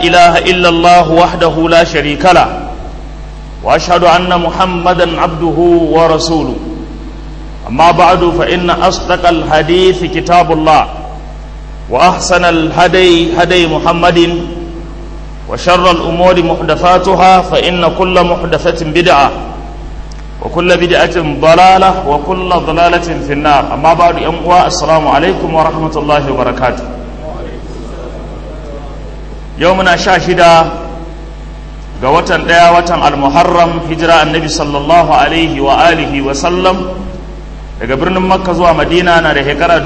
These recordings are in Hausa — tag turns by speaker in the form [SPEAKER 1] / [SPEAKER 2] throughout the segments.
[SPEAKER 1] إله إلا الله وحده لا شريك له وأشهد أن محمدا عبده ورسوله أما بعد فإن أصدق الحديث كتاب الله وأحسن الهدي هدي محمد وشر الأمور محدثاتها فإن كل محدثة بدعة وكل بدعة ضلالة وكل ضلالة في النار أما بعد أمواء السلام عليكم ورحمة الله وبركاته يومنا شاشدا قوة ديا المحرم هجرة النبي صلى الله عليه وآله وسلم daga birnin makka zuwa madina na da shekara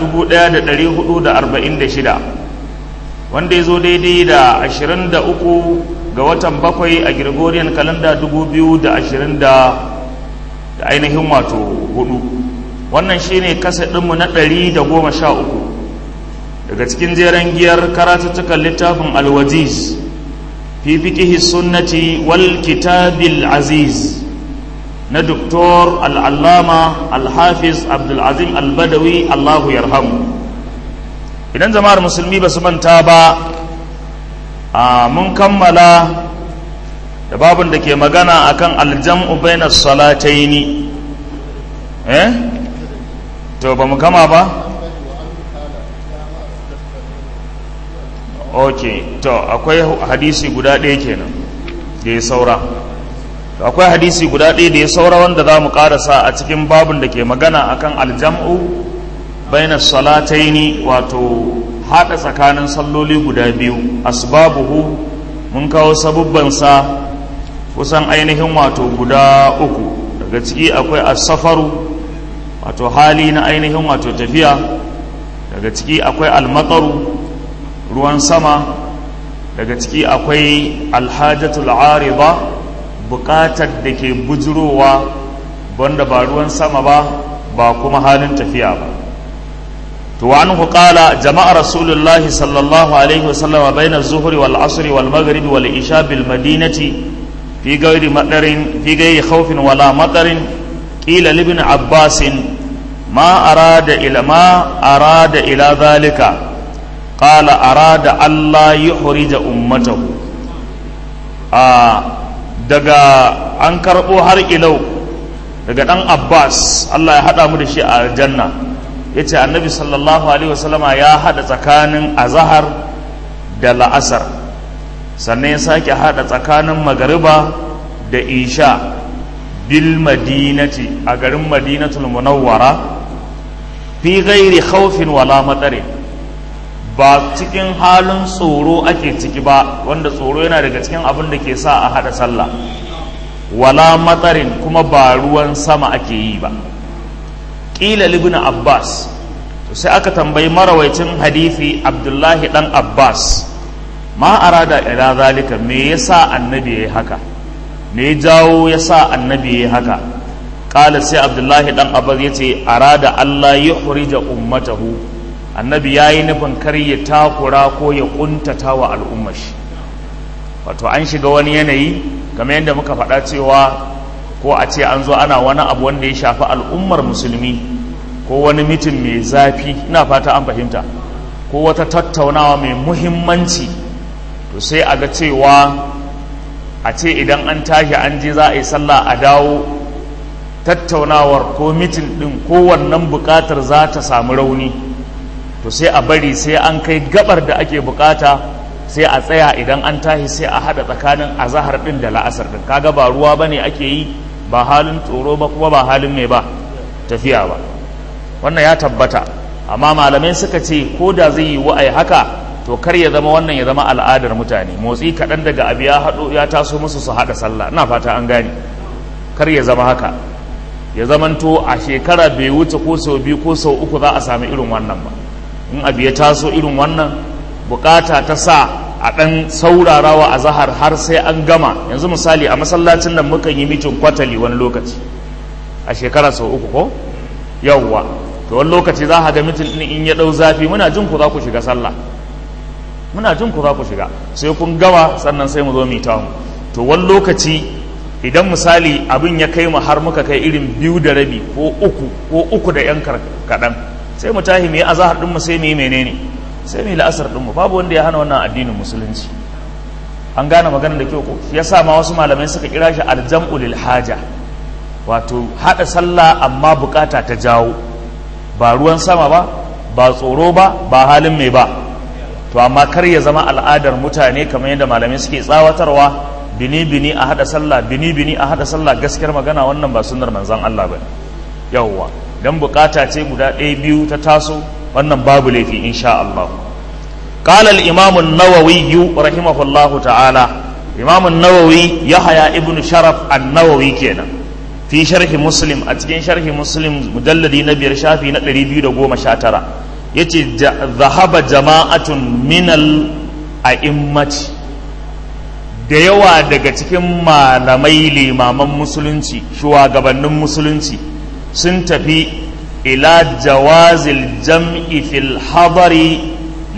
[SPEAKER 1] 1446 wanda ya zo daidai da 23 ga watan bakwai a gregorian kalanda 2020 da ainihin wato hudu wannan shine kasa ɗinmu na 113 daga cikin jeren giyar karatuttukan littafin alwajiz fi fiƙihi sunnati wal kitabil aziz na doktor al'allama alhafiz abdulazim albadawi allahu yarhamu idan jama'ar musulmi ba su manta ba a mun kammala da babin da ke magana akan aljam'u baina salataini eh to ba mu kama ba ok to akwai hadisi guda ɗaya kenan da ya saura akwai hadisi guda ɗaya da ya saura wanda za mu ƙarasa a cikin babin da ke magana akan aljam'u baina salataini wato haɗa tsakanin salloli guda biyu asbabuhu mun kawo sabubbansa kusan ainihin wato guda uku daga ciki akwai asafaru wato hali na ainihin wato tafiya daga ciki akwai almataru ruwan sama daga ciki akwai alhajatul arida buƙatar da ke bujurowa wanda ba ruwan sama ba ba kuma halin tafiya ba to wa anhu qala jama'a rasulullahi sallallahu alaihi wasallam bayna az-zuhri wal 'asri wal maghrib wal isha bil madinati fi ghairi madarin fi ghairi khawfin wala matarin qila li ibn abbas ma arada ila ma arada ila dhalika qala arada alla yuhrija ummatahu a daga an karɓo har ilau daga ɗan abbas allah ya haɗa mu da shi a aljanna ya ce annabi sallallahu alaihi wasallama ya haɗa tsakanin azahar da la'asar sannan ya sake haɗa tsakanin magariba da isha bil madinati a garin madinatul munawwara fi gairi khawfin wala matsarin ba cikin halin tsoro ake ciki ba wanda tsoro yana daga cikin abin da ke sa a haɗa sallah wala matsarin kuma ba ruwan sama ake yi ba ƙila libin abbas to sai aka tambayi marawaicin hadithi abdullahi ɗan abbas ma arada ila zalika me yasa annabi ya haka me ya jawo yasa annabi ya haka ƙala sai abdullahi ɗan abbas ya ce arada allah ya hurija ummatahu annabi ya yi nufin kar ya takura ko ya kuntata wa al'ummar shi wato an shiga wani yanayi kamar yadda muka faɗa cewa ko a ce an zo ana wani abu wanda ya shafi al'ummar musulmi ko wani mitin mai zafi ina fata an fahimta ko wata tattaunawa mai muhimmanci to sai a ga cewa a ce idan an tashi an je za a yi sallah a dawo tattaunawar ko mitin ɗin ko wannan buƙatar za ta samu rauni to sai a bari sai an kai gabar da ake bukata sai a tsaya idan an tashi sai a hada tsakanin azahar din da la'asar din kaga ba ruwa bane ake yi ba halin tsoro ba kuma ba halin mai ba tafiya ba wannan ya tabbata amma malamai suka ce ko da zai yi wa'ai haka to kar ya zama wannan ya zama al'adar mutane motsi kaɗan daga abu ya haɗo ya taso musu su haɗa sallah ina fata an gane kar ya zama haka ya zamanto a shekara bai wuce ko sau biyu ko sau uku za a sami irin wannan ba in abu ya taso irin wannan bukata ta sa a ɗan saurarawa a zahar har sai an gama yanzu misali a masallacin nan mukan yi mitin kwatali wani lokaci a shekara sau uku ko yawwa to wani lokaci za a ga mitin ɗin in ya ɗau zafi muna jin ku za ku shiga sallah muna jin ku za ku shiga sai kun gama sannan sai mu zo mu ta mu to wani lokaci idan misali abin ya kai mu har muka kai irin biyu da rabi ko uku ko uku da yan kaɗan sai mu tahi mu yi azahar ɗinmu sai mu yi menene sai mu yi la'asar ɗinmu babu wanda ya hana wannan addinin musulunci an gane maganar da kyau ko shi yasa ma wasu malamai suka kira shi aljam'u lil haja wato hada sallah amma bukata ta jawo ba ruwan sama ba ba tsoro ba ba halin mai ba to amma kar ya zama al'adar mutane kamar yadda malamai suke tsawatarwa bini bini a hada sallah bini bini a hada sallah gaskiyar magana wannan ba sunnar manzon Allah bane yawwa dan bukata ce guda ɗaya biyu ta taso wannan babu laifi insha Allah قال الإمام النووي رحمه الله تعالى إمام النووي يحيى ابن شرف النووي كينا في شرح مسلم أتكين شرح مسلم مجلد نبي رشافي نقري بيو دقوم شاترا يتي ذهب جماعة من الأئمة da yawa daga cikin malamai limaman musulunci shugabannin musulunci sun tafi ila jawazil jam'i fil hadari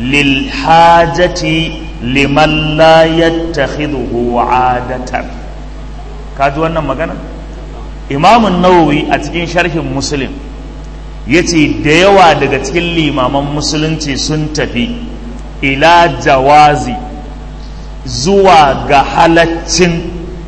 [SPEAKER 1] للحاجة لمن لا يتخذه عادة kaji wannan magana imamun nawawi a cikin sharhin muslim ya ce da yawa daga cikin limaman musulunci sun tafi ila jawazi zuwa ga halaccin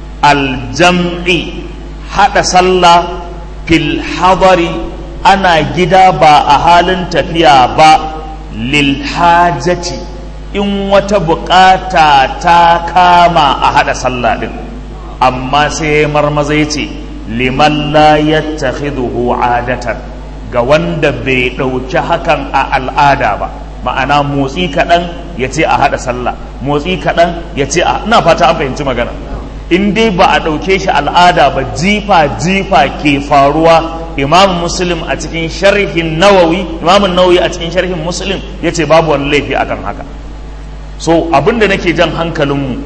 [SPEAKER 1] aljam'i haɗa sallah fil hadari ana gida ba a halin tafiya ba lilhajati in wata bukata ta kama a hada sallah din amma sai marmaza ya ce liman la yattakhidhuhu adatan ga wanda bai ɗauki hakan a al'ada ba ma'ana motsi kaɗan ya ce a hada sallah motsi kaɗan ya ce a ina fata an fahimci magana in dai ba a ɗauke shi al'ada ba jifa jifa ke faruwa imam muslim a cikin sharhin nawawi imam nawawi a cikin sharhin muslim ya ce babu wani laifi akan haka so abinda nake jan hankalinmu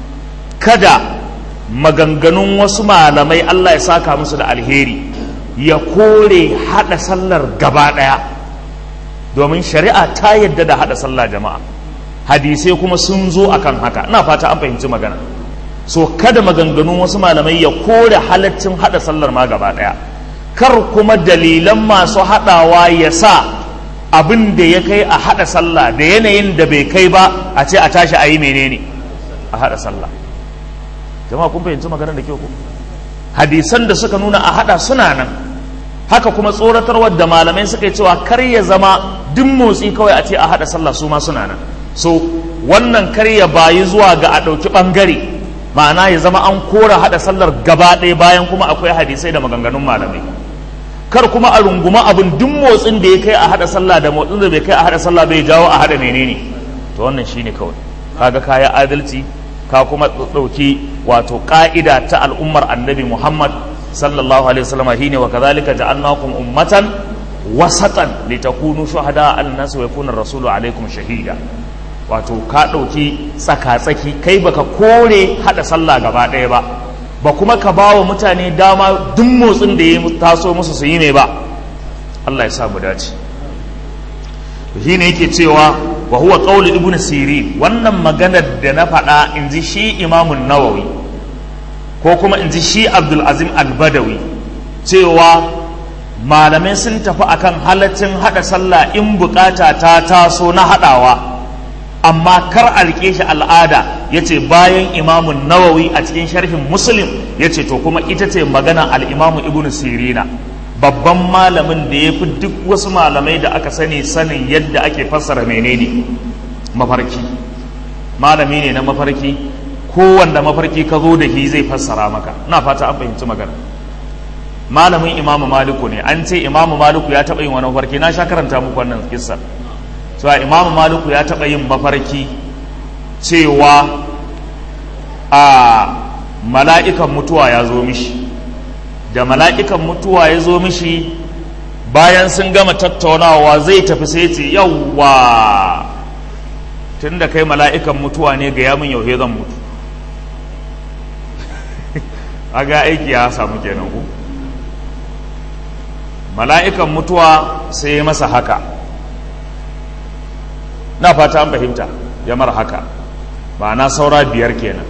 [SPEAKER 1] kada maganganun wasu malamai allah ya saka musu da alheri ya kore hada sallar gaba daya domin shari'a ta yadda da hada sallah jama'a hadisai kuma sun zo akan haka ina fata an fahimci magana so kada maganganun wasu malamai ya kore halaccin hada sallar ma gaba daya kar kuma dalilan masu haɗawa ya sa abin da ya kai a haɗa sallah da yanayin da bai kai ba a ce a tashi a yi menene a haɗa sallah jama'a kun fahimci maganar da kyau ko hadisan da suka nuna a haɗa suna nan haka kuma tsoratarwar da malamai suka yi cewa kar ya zama duk motsi kawai a ce a haɗa sallah su ma suna nan so wannan kar ya bayi zuwa ga a ɗauki ɓangare ma'ana ya zama an kora haɗa sallar gaba ɗaya bayan kuma akwai hadisai da maganganun malamai kar kuma a runguma abin duk motsin da ya kai a hada sallah da motsin da bai kai a hada sallah bai jawo a hada menene to wannan shine kawai kaga kaya adalci ka kuma dauki wato ka'ida ta al'ummar annabi Muhammad sallallahu alaihi wasallam shine wa kadhalika ja'alnakum ummatan wasatan litakunu shuhada 'ala an-nas wa yakuna ar-rasulu 'alaykum shahida wato ka dauki tsaka-tsaki kai baka kore hada sallah gaba ɗaya ba ba kuma ka ba wa mutane dama duk motsin da ya taso musu su yi mai ba Allah ya sa mu dace shi ne yake cewa wa huwa qawli ibn sirin wannan maganar da na faɗa in ji shi imamun nawawi ko kuma in ji shi abdul azim al-badawi cewa malamai sun tafi akan halaccin haɗa sallah in bukata ta taso na haɗawa amma kar a rike shi al'ada ya ce bayan imamun nawawi a cikin sharhin muslim ya ce to kuma ita ce magana al'imamu ibn sirina babban malamin da ya fi duk wasu malamai da aka sani sanin yadda ake fassara menene mafarki malami ne na mafarki kowanda mafarki ka zo da shi zai fassara maka na fata an fahimci magana malamin imamu maliku ne an ce imamu maliku ya taɓa yin wani mafarki na sha karanta muku wannan kissa cewa imamu maliku ya taɓa yin mafarki cewa a mala'ikan mutuwa ya zo mishi da mala'ikan mutuwa ya zo mishi bayan sun gama tattaunawa zai tafi sai ce yawwa tun da kai mala'ikan mutuwa ne ga yamin yau zan mutu a ga aiki ya samu kenan ku mala'ikan mutuwa sai ya masa haka na fata an fahimta ya mara haka ba na saura biyar kenan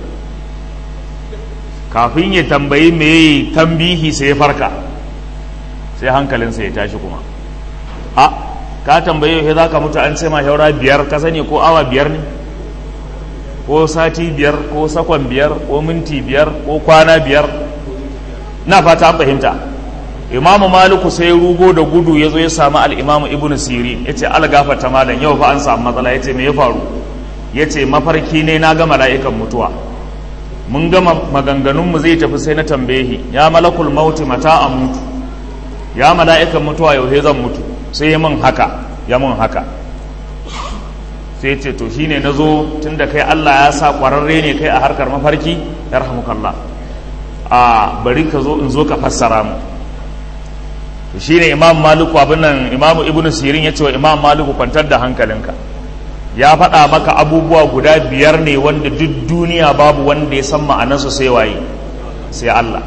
[SPEAKER 1] kafin ya tambayi mai tambihi sai ya farka sai hankalinsa ya tashi kuma a ka tambayi yau za ka mutu an ce ma shaura biyar ka sani ko awa biyar ne ko sati biyar ko sakon biyar ko minti biyar ko kwana biyar na fata an fahimta imamu maliku sai rugo da gudu ya zo ya samu al'imamu ibn sirin ya ce algafata malam yau fa an samu matsala ya ce me ya faru ya ce mafarki ne na ga mala'ikan mutuwa mun gama maganganunmu zai tafi sai na tambaye ya malakul mauti mata a mutu ya mala'ikan mutuwa yau zan mutu sai ya mun haka ya mun haka sai ce to shine na zo tun da kai Allah ya sa ƙwararre ne kai a harkar mafarki ya rahamukallah a bari ka zo in zo ka fassara mu to shine imam maliku abin nan imam ibn sirin ya ce wa imam maliku kwantar da hankalinka ya faɗa maka abubuwa guda biyar ne wanda duk duniya babu wanda ya san ma'anarsu sai waye sai Allah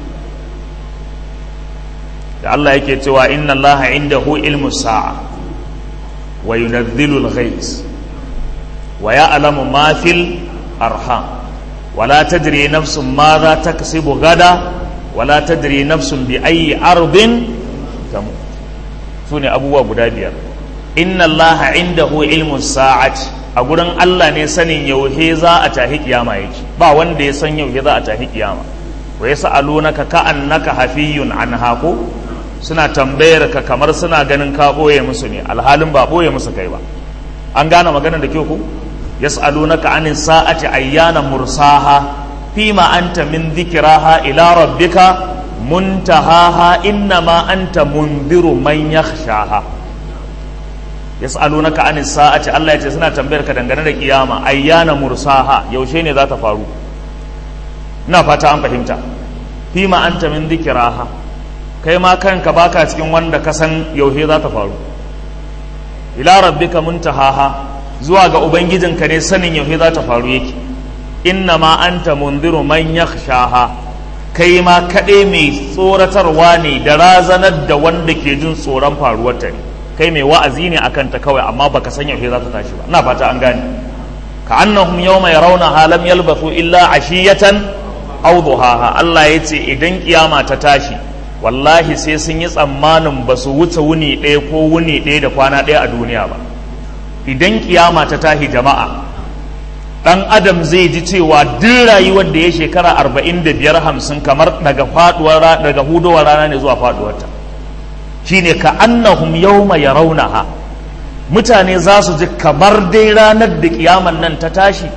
[SPEAKER 1] da Allah yake cewa inna Allah indahu ilmu sa'a wa yunazzilu al-ghayth wa ya'lamu ma fil arham wa la tadri nafsun madha taksibu gada wa la tadri nafsun bi ayyi ardin tamut sune abubuwa guda biyar inna Allah indahu ilmu sa'ati a gurin Allah ne sanin yauhe za a tahi kiyama yake ba wanda ya san yauhe za a tahi kiyama wa yas'alunaka ka'annaka hafiyun anha ko suna tambayar ka kamar suna ganin ka ɓoye musu ne alhalin ba ɓoye musu kai ba an gane maganar da kyau ku yas'alunaka anin sa'ati ayyana mursaha fima anta min dhikraha ila rabbika muntahaha innama anta mundiru man yakhshaha yas'alunaka anin sa'ati Allah ya ce suna tambayar ka dangane da kiyama ayyana mursaha yaushe ne za ta faru ina fata an fahimta fima anta min dhikraha kai ma kanka baka cikin wanda ka san yaushe za ta faru ila rabbika muntahaha zuwa ga ubangijinka ne sanin yaushe za ta faru yake inna ma anta mundiru man yakhshaha kai ma kaɗai mai tsoratarwa ne da razanar da wanda ke jin tsoron faruwar ta ne kai mai wa'azi ne akan ta kawai amma baka san yaushe za ta tashi ba ina fata an gane ka annahum yawma yarawna lam yalbathu illa ashiyatan aw duhaha Allah yace idan kiyama ta tashi wallahi sai sun yi tsammanin ba su wuce wuni ɗaya ko wuni ɗaya da kwana ɗaya a duniya ba idan kiyama ta tahi jama'a ɗan adam zai ji cewa duk rayuwar da ya shekara arba'in da biyar hamsin kamar daga faduwar daga hudowar rana ne zuwa faduwarta shine ka annahum yawma yarawnaha mutane za su ji kamar dai ranar da kiyaman nan ta tashi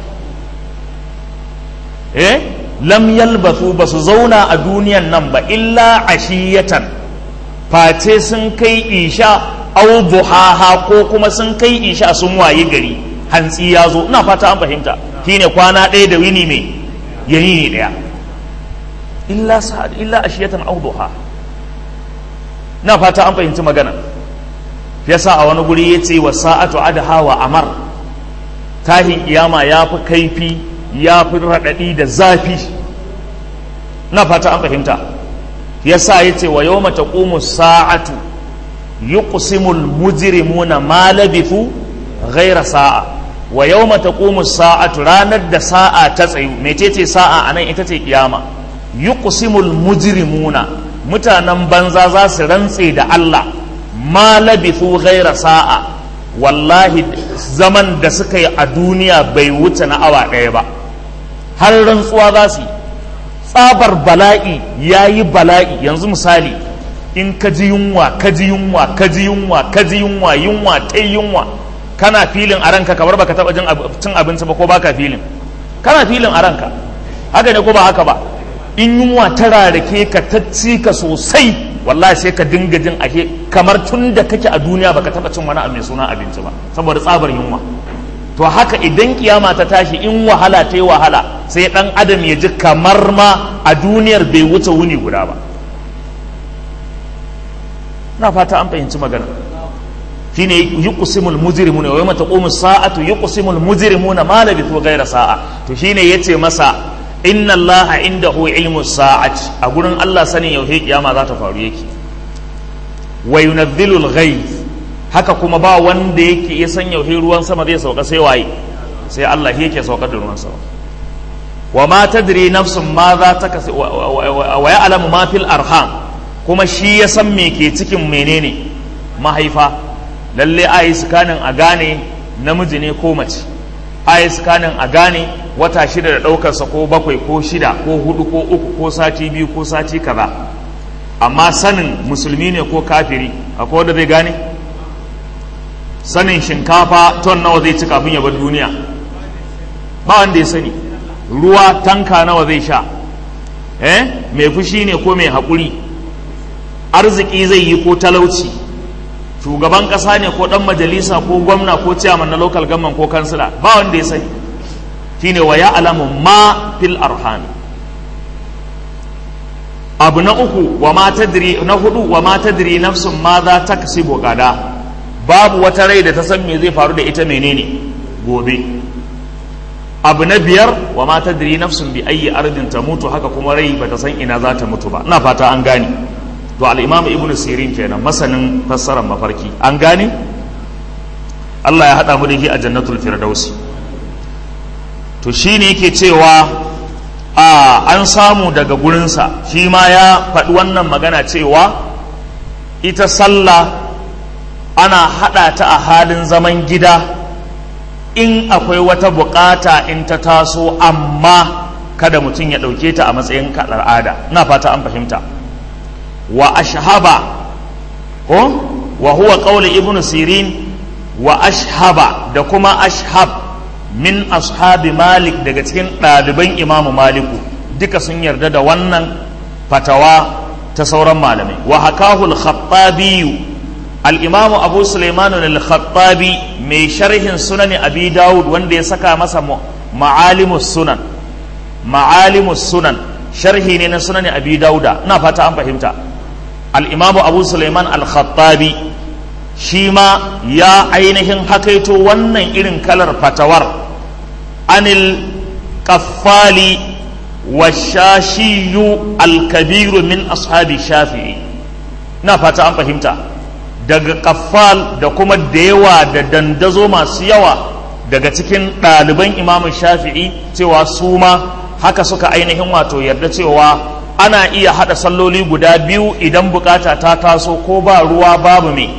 [SPEAKER 1] eh lam yalbathu ba su zauna a duniyan nan ba illa ashiyatan face sun kai isha au duhaha ko kuma sun kai isha sun waye gari hantsi ya zo ina fata an fahimta shine kwana ɗaya da wini mai yayi ne ɗaya illa sa'ad illa ashiyatan au duha ina fata an fahimci magana yasa a wani guri yace wa sa'atu adha wa amar tahin kiyama ya fi kaifi ya fi raɗaɗi da zafi na fata an fahimta yasa ya ce wa yau mata sa'atu yi ƙusimul mujirimuna ma labithu ghaira sa'a wa yau mata sa'atu ranar da sa'a ta tsayu mecece sa'a a nan ita ce kiyama yi ƙusimul mujirimuna mutanen banza za su rantse da Allah ma labithu ghaira sa'a wallahi zaman da suka yi a duniya bai wuce na awa ɗaya ba har rantsuwa za su yi tsabar bala'i ya yi bala'i yanzu misali in ka ji yunwa ka ji yunwa ka ji yunwa ka ji yunwa yunwa ta yunwa kana filin a ranka kamar baka taba cin abinci ba ko baka filin kana filin a ranka haka ne ko ba haka ba in yunwa ta rarake ka ta ci ka sosai wallahi sai ka dinga jin ake kamar tun da kake a duniya baka taba cin wani abu mai suna abinci ba saboda tsabar yunwa to haka idan kiyama ta tashi in wahala ta yi wahala sai dan adam ya ji kamar ma a duniyar bai wuce wuni guda ba na fata an fahimci magana shine yuqsimul mujrimuna wa yawma taqumu sa'atu yuqsimul mujrimuna ma labithu ghayra sa'a to shine yace masa inna allaha indahu ilmu sa'ati a gurin Allah sanin yauhe kiyama za ta faru yake wa yunazzilul ghayth haka kuma ba wanda yake ya san yauhe ruwan sama zai sauka sai waye sai Allah yake saukar da ruwan sama wa ma tadri nafsun ma za ta kasi wa ya'lamu ma fil arham kuma shi ya san me ke cikin menene mahaifa lalle a yi sikanin a gane namiji ne ko mace ai scanning a gane wata shida da ɗaukarsa ko bakwai ko shida ko hudu ko uku ko sati biyu ko sati kaza amma sanin musulmi ne ko kafiri akwai wanda zai gane sanin shinkafa ton nawa zai ci kafin ya bar duniya ba wanda ya sani ruwa tanka nawa zai sha eh mai fushi ne ko mai haƙuri arziki zai yi ko talauci shugaban ƙasa ne ko ɗan majalisa ko gwamna ko ciyaman na local government ko kansila ba wanda ya sani shine wa ya alamu ma fil arham abu na uku wa ma tadri na hudu wa ma tadri nafsun ma za ta kasibu gada babu wata rai da ta san me zai faru da ita menene gobe abu na biyar wa ma tadri nafsun bi ayyi ardin ta mutu haka kuma rai bata san ina za ta mutu ba ina fata an gane to al-imam ibnu sirin kenan masanin fassarar mafarki an gane Allah ya hada mu da shi a jannatul firdausi to shine yake cewa a an samu daga gurinsa shi ma ya faɗi wannan magana cewa ita sallah ana haɗa ta a halin zaman gida in akwai wata bukata in ta taso amma kada mutum ya ɗauke ta a matsayin al'ada na fata an fahimta wa ashhaba ko wa huwa qawli ibnu sirin wa ashhaba da kuma ashhab min ashabi malik daga cikin ɗaliban imamu maliku duka sun yarda da wannan fatawa ta sauran malamai wa hakahu al-khattabi al-imamu abu sulaiman al-khattabi mai sharhin sunan abi dawud wanda ya saka masa ma'alimus sunan ma'alimus sunan sharhi ne na sunan abi dawuda ina fata an fahimta al-imamu abu sulaiman al-khattabi shi ma ya ainihin hakaito wannan irin kalar fatawar anil kaffali washashiyu alkabiru min ashabi shafi'i na fata an fahimta daga kaffal da kuma da yawa da dandazo masu yawa daga cikin ɗaliban imamun shafi'i cewa su ma haka suka ainihin wato yarda cewa ana iya haɗa salloli guda biyu idan bukata ta taso ko ba ruwa babu me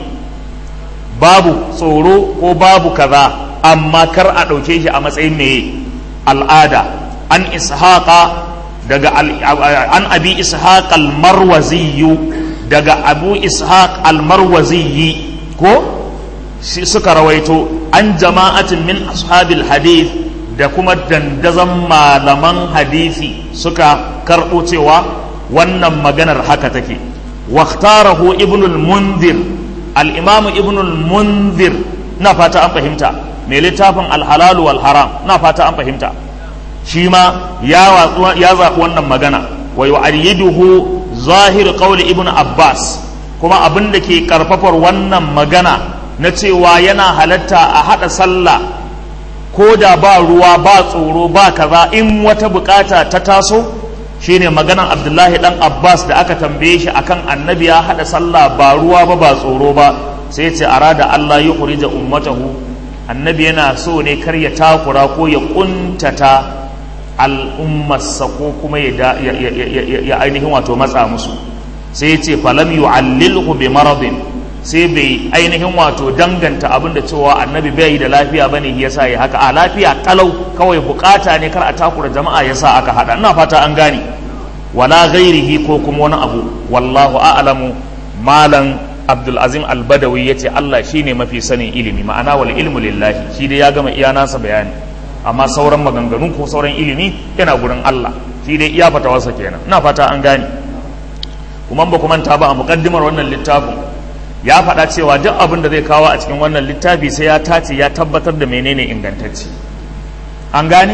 [SPEAKER 1] babu tsoro ko babu kaza amma kar a ɗauke shi a matsayin mai al'ada an ishaqa daga an abi ishaq al-marwazi daga abu ishaq al-marwazi ko suka rawaito an jama'atin min ashabil hadith da kuma dandazon malaman hadisi suka karɓo cewa wannan maganar haka take waktarahu ibnul mundir al-imam ibnul mundir na fata an fahimta mai littafin alhalalu wal haram na fata an fahimta shi ma ya zaɓi wannan magana wa yu'ayyiduhu zahir qawli ibn abbas kuma abin da ke karfafar wannan magana na cewa yana halatta a haɗa sallah ko da ba ruwa ba tsoro ba kaza in wata bukata ta taso shine maganan abdullahi dan abbas da aka tambaye shi akan annabi ya haɗa sallah ba ruwa ba ba tsoro ba sai ce arada allah ya kurija ummatahu annabi yana so ne kar ya takura ko ya kuntata al'ummarsa ko kuma ya ainihin wato matsa musu sai ce falam yu'allilhu bi maradin sai bai ainihin wato danganta abin da cewa annabi bai da lafiya bane yasa ya haka a lafiya kalau kawai bukata ne kar a takura jama'a yasa aka hada ina fata an gane wala ghairihi ko kuma wani abu wallahu a'lamu malam abdul azim al-badawi yace Allah shine mafi sanin ilimi ma'ana wal ilmu lillahi shi dai ya gama iya nasa bayani amma sauran maganganu ko sauran ilimi yana gurin Allah shi dai iya fatawarsa kenan ina fata an gane kuma ba ku manta ba a mukaddimar wannan littafin ya faɗa cewa duk abin da zai kawo a cikin wannan littafi sai ya tace ya tabbatar da menene ingantacce an gane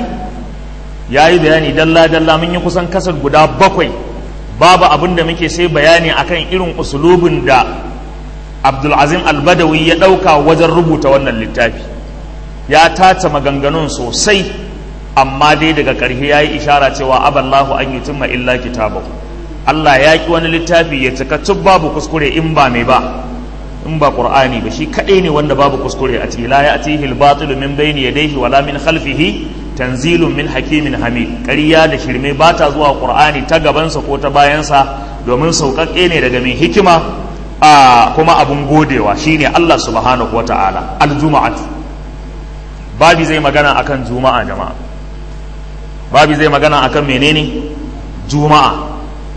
[SPEAKER 1] ya yi bayani dalla dalla mun yi kusan kasar guda bakwai babu abin da muke sai bayani akan irin usulubin da abdulazim albadawi ya ɗauka wajen rubuta wannan littafi ya tace maganganun sosai amma dai daga ƙarshe ya yi ishara cewa aballahu an yi tumma illa kitabahu Allah ya ki wani littafi ya cika cuk babu kuskure in ba mai ba in ba qur'ani ba shi kadai ne wanda babu kuskure a ciki la ya'tihi al-batil min bayni yadayhi wala min khalfihi tanzilun min hakimin hamid ƙarya da shirme ba ta zuwa qur'ani ta gabansa ko ta bayansa domin sauƙaƙe ne daga mai hikima a kuma abun godewa shine Allah subhanahu wata'ala al-juma'atu babi zai magana akan juma'a jama'a babi zai magana akan menene juma'a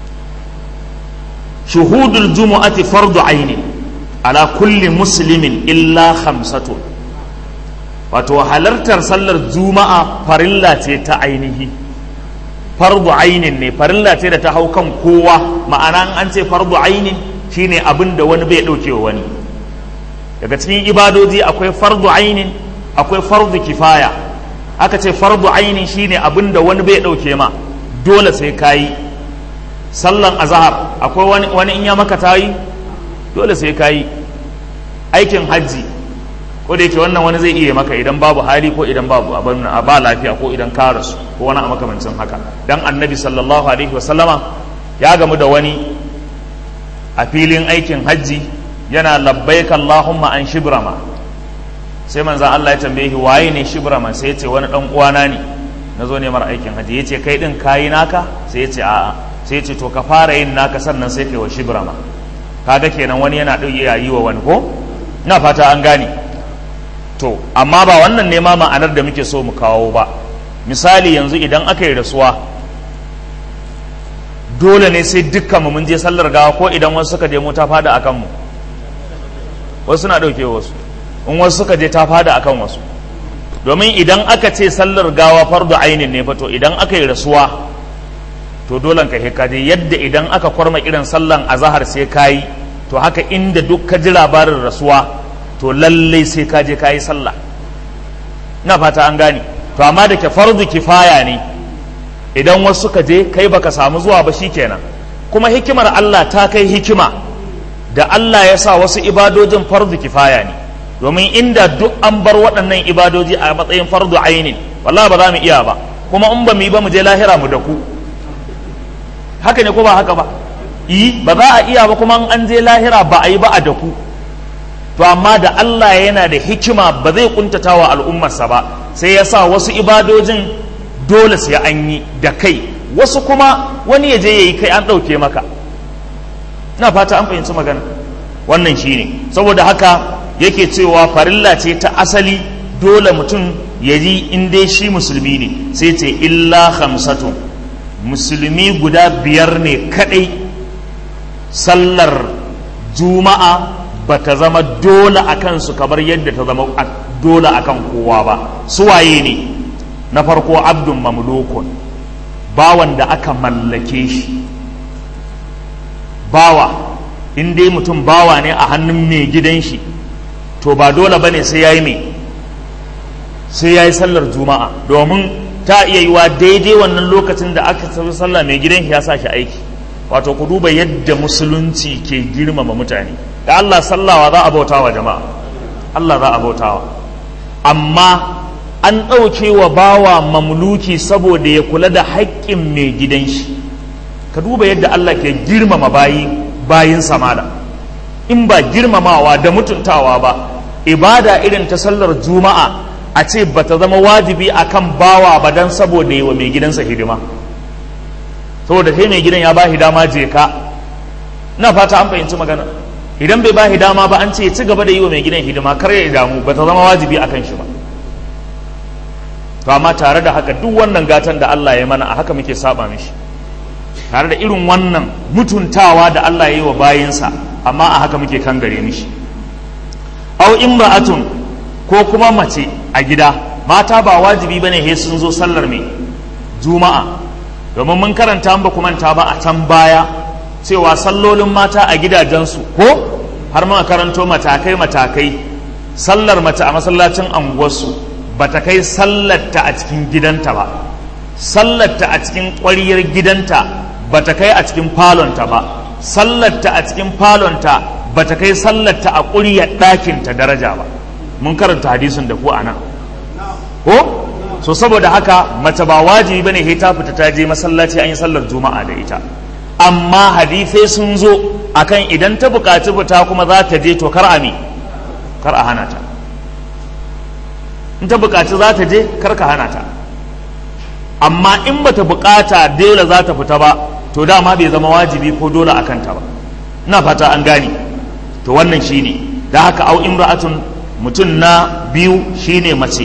[SPEAKER 1] shuhudul jumu'ati fardu aini ala kulli muslimin illa khamsatu wato halartar sallar juma'a farilla ce ta ainihi fardu ainin ne farilla ce da ta hau kan kowa ma'ana an ce fardu ainin shine abin da wani bai dauke wa wani daga cikin ibadoji akwai fardu ainin akwai fardu kifaya aka ce fardu ainin shine abin da wani bai dauke ma dole sai kayi sallan azhar akwai wani wani in ya maka tayi dole sai kayi aikin hajji ko da yake wannan wani zai iya maka idan babu hali ko idan babu abin a ba lafiya ko idan ka rasu ko wani a makamancin haka dan annabi sallallahu alaihi wasallama ya gamu da wani a filin aikin hajji yana labbaik allahumma an shibrama sai manzan Allah ya tambaye shi waye ne shibrama sai ya ce wani dan uwana ne na zo ne mara aikin hajji ya ce kai din kayi naka sai ya ce a'a sai ya ce to ka fara yin naka sannan sai kai wa shibrama kaga kenan wani yana ɗauke yi wa wani ko ina fata an gane to amma ba wannan ne ma ma'anar da muke so mu kawo ba misali yanzu idan aka yi rasuwa dole ne sai dukkan mu mun je sallar gawa ko idan wasu suka je mu ta fada akan mu wasu na dauke wasu in wasu suka je ta fada akan wasu domin idan aka ce sallar gawa fardu ainin ne fa to idan aka yi rasuwa to dole ka he kaje yadda idan aka kwarma irin sallan azahar sai kayi to haka inda duk ka ji labarin rasuwa to lallai sai ka je ka yi sallah ina fata an gane to amma da ke fardu kifaya ne idan wasu suka je kai baka samu zuwa ba shikenan kuma hikimar Allah ta kai hikima da Allah ya sa wasu ibadojin fardu kifaya ne domin inda duk an bar waɗannan ibadoji a matsayin fardu ainin wallahi ba za mu iya ba kuma in ba mu yi ba mu je lahira mu da ku haka ne ko ba haka ba yi ba za a iya ba kuma an je lahira ba a yi ba a da ku to amma da Allah yana da hikima ba zai kuntata wa al'ummarsa ba sai ya sa wasu ibadojin dole sai an yi da kai wasu kuma wani ya je ya yi kai an ɗauke maka na fata an fahimci magana wannan shi ne saboda haka yake cewa farilla ce ta asali dole mutum ya ji in dai shi musulmi ne sai ce illa hamsatun musulmi guda biyar ne kadai sallar juma'a ba ta zama dole a kansu kamar yadda ta zama dole a kan kowa ba suwaye ne na farko abdun mamlukun bawan da aka mallake shi bawa in dai mutum bawa ne a hannun mai gidan shi to ba dole ba ne sai ya yi mai sai ya yi sallar juma'a domin ta iya yiwa daidai wannan lokacin da aka tafi sallah mai gidan ya sa shi aiki wato ku duba yadda musulunci ke girmama mutane da Allah sallawa za a bautawa jama'a Allah za a bautawa amma an ɗauke wa bawa mamluki saboda ya kula da haƙƙin mai gidan shi ka duba yadda Allah ke girmama bayi bayin samada in ba girmamawa da mutuntawa ba ibada irin ta sallar juma'a a ce ba ta zama wajibi akan bawa ba dan saboda yi wa mai gidansa hidima saboda kai mai gidan ya ba dama je ka na fata an fahimci magana idan bai ba dama ba an ce ya ci gaba da yi wa mai gidan hidima kar ya damu ba ta zama wajibi akan shi ba to amma tare da haka duk wannan gatan da Allah ya mana a haka muke saba mishi tare da irin wannan mutuntawa da Allah ya yi wa bayinsa amma a haka muke kangare mishi au imra'atun ko kuma mace a gida mata ba wajibi bane he sun zo sallar mai juma'a domin mun karanta ba ku manta ba a can baya cewa sallolin mata a gidajensu ko har muka karanto matakai matakai sallar mace a masallacin anguwarsu ba ta kai sallarta a cikin gidanta ba sallarta a cikin ƙwariyar gidanta ba ta kai a cikin falonta ba sallarta a cikin falonta ba ta kai sallarta a ƙuryar ɗakinta daraja ba mun karanta hadisin da ku a nan ko so saboda haka mace ba wajibi bane he ta fita ta je masallaci an yi sallar juma'a da ita amma hadisai sun zo akan idan ta buƙaci fita kuma za ta je to kar a me kar a hana ta in ta buƙaci za ta je kar ka hana ta amma in bata buƙata dole za ta fita ba to dama bai zama wajibi ko dole a kanta ba ina fata an gane to wannan shine da haka au imra'atun mutum na biyu shine mace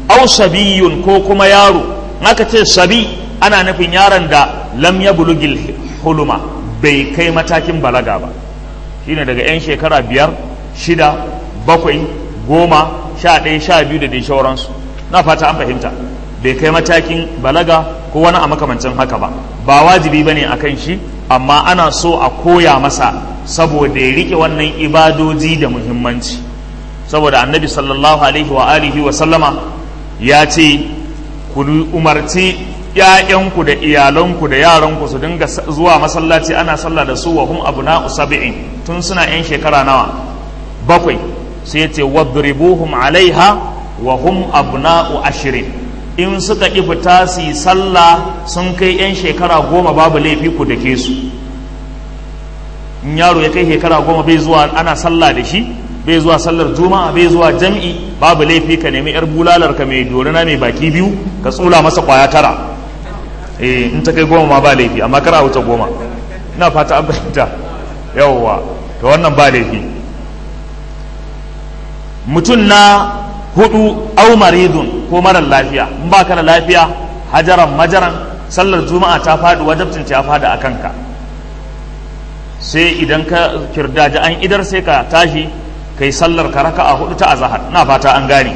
[SPEAKER 1] au sabiyun ko kuma yaro aka ce sabi ana nufin yaron da lam ya bulugil huluma bai kai matakin balaga ba shine daga 'yan shekara biyar shida bakwai goma sha ɗaya sha biyu da dai shauransu na fata an fahimta bai kai matakin balaga ko wani a makamancin haka ba ba wajibi ba ne a kan shi amma ana so a koya masa saboda ya riƙe wannan ibadoji da muhimmanci saboda annabi sallallahu alaihi wa alihi wa sallama ya ce ku umarci ‘ya'yanku da iyalanku da yaranku su dinga zuwa masallaci ana sallah da su wa hum abna'u sab'in tun suna ‘yan shekara nawa bakwai sai ce wadribuhum alaiha wa hum abna'u ashirin in suka ƙi fita su yi sallah sun kai 'yan shekara goma babu laifi ku da ke su in yaro ya kai shekara goma bai zuwa ana sallah da shi bai zuwa sallar juma'a bai zuwa jam'i babu laifi ka nemi yar bulalar ka mai dorina mai baki biyu ka tsula masa kwaya tara eh in ta kai goma ma ba laifi amma kar a wuce goma ina fata an fahimta yawwa to wannan ba laifi mutum na hudu au maridun ko marar lafiya in ba ka da lafiya hajaran majaran sallar juma'a ta faɗi wajabcin ta faɗi a kanka sai idan ka kirdaji an idar sai ka tashi kai sallar ka raka a hudu ta azahar na fata an gane